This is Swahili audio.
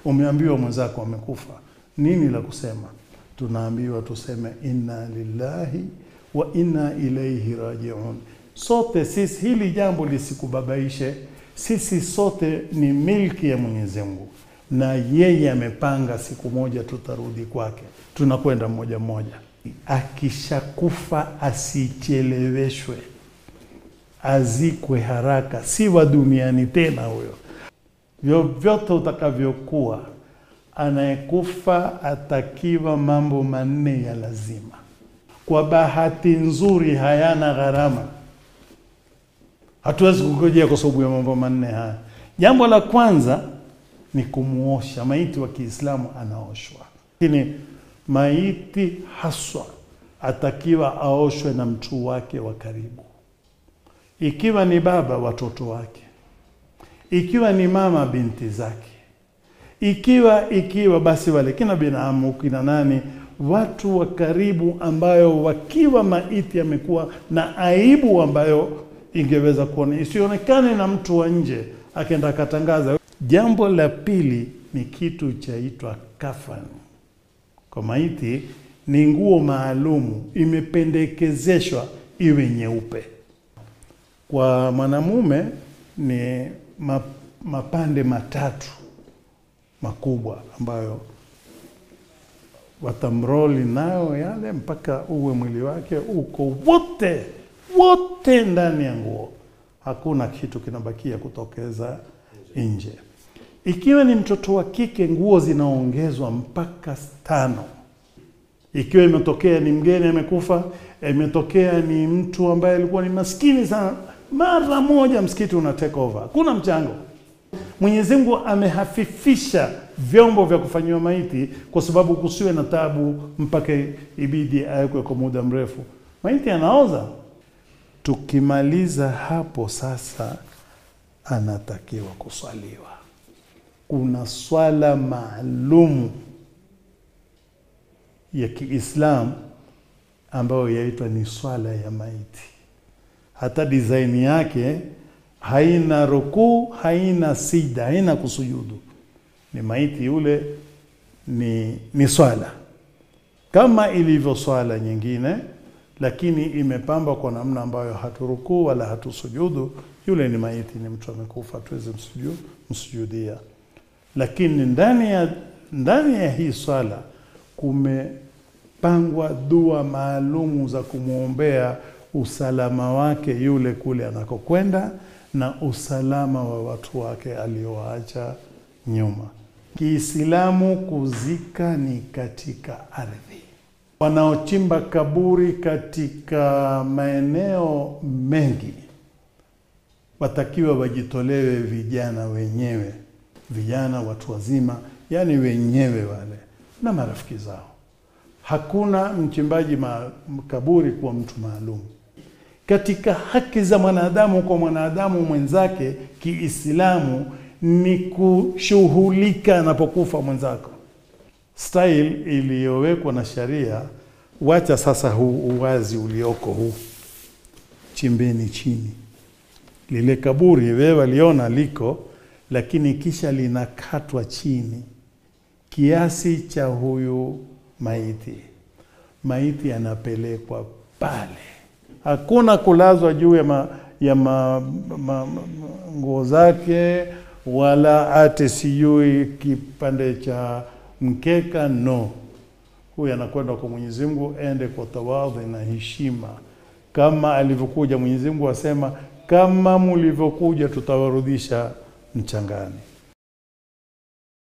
umeambiwa mwenzako amekufa, nini la kusema? Tunaambiwa tuseme inna lillahi wa inna ilaihi rajiun. Sote sisi, hili jambo lisikubabaishe. Sisi sote ni milki ya Mwenyezi Mungu, na yeye amepanga siku moja tutarudi kwake. Tunakwenda mmoja mmoja. Akishakufa asicheleweshwe, azikwe haraka, si wa duniani tena huyo. Vyovyote utakavyokuwa, anayekufa atakiwa mambo manne ya lazima. Kwa bahati nzuri, hayana gharama. Hatuwezi kungojea kwa sababu ya mambo manne haya. Jambo la kwanza ni kumuosha maiti. Wa Kiislamu anaoshwa, lakini maiti haswa atakiwa aoshwe na mtu wake wa karibu, ikiwa ni baba, watoto wake, ikiwa ni mama, binti zake, ikiwa ikiwa basi wale kina binamu, kina nani, watu wa karibu, ambayo wakiwa maiti amekuwa na aibu ambayo ingeweza kuona isionekane na mtu wa nje akaenda akatangaza. Jambo la pili ni kitu chaitwa kafan. Kwa maiti ni nguo maalumu, imependekezeshwa iwe nyeupe. Kwa mwanamume ni mapande matatu makubwa ambayo watamroli nayo yale mpaka uwe mwili wake uko wote wote ndani ya nguo, hakuna kitu kinabakia kutokeza nje. Ikiwa ni mtoto wa kike, nguo zinaongezwa mpaka tano. Ikiwa imetokea ni mgeni amekufa, imetokea ni mtu ambaye alikuwa ni maskini sana, mara moja msikiti una take over, hakuna mchango. Mwenyezi Mungu amehafifisha vyombo vya kufanyiwa maiti kwa sababu kusiwe na tabu mpaka ibidi awekwe kwa muda mrefu. Maiti anaoza. Tukimaliza hapo sasa, anatakiwa kuswaliwa. Kuna swala maalumu ya Kiislamu ambayo yaitwa ni swala ya maiti. Hata design yake haina rukuu, haina sida, haina kusujudu. Ni maiti yule, ni, ni swala kama ilivyo swala nyingine lakini imepambwa kwa namna ambayo haturukuu wala hatusujudu. Yule ni maiti, ni mtu amekufa, tuweze msujudu, msujudia. Lakini ndani ya ndani ya hii swala kumepangwa dua maalumu za kumwombea usalama wake yule kule anakokwenda na usalama wa watu wake aliowaacha nyuma. Kiislamu kuzika ni katika ardhi wanaochimba kaburi katika maeneo mengi watakiwa wajitolewe vijana wenyewe, vijana watu wazima, yaani wenyewe wale na marafiki zao. Hakuna mchimbaji ma kaburi kuwa mtu maalum. Katika haki za mwanadamu kwa mwanadamu mwenzake Kiislamu ni kushughulika anapokufa mwenzako style iliyowekwa na sharia. Wacha sasa huu uwazi ulioko huu, chimbeni chini lile kaburi, wewe waliona liko, lakini kisha linakatwa chini kiasi cha huyu maiti. Maiti anapelekwa pale, hakuna kulazwa juu ya ma, ya ma, ma, ma, nguo zake wala ate sijui kipande cha mkeka no. Huyu anakwenda kwa Mwenyezi Mungu, ende kwa tawadhi na heshima, kama alivyokuja Mwenyezi Mungu asema, kama mulivyokuja tutawarudisha mchangani.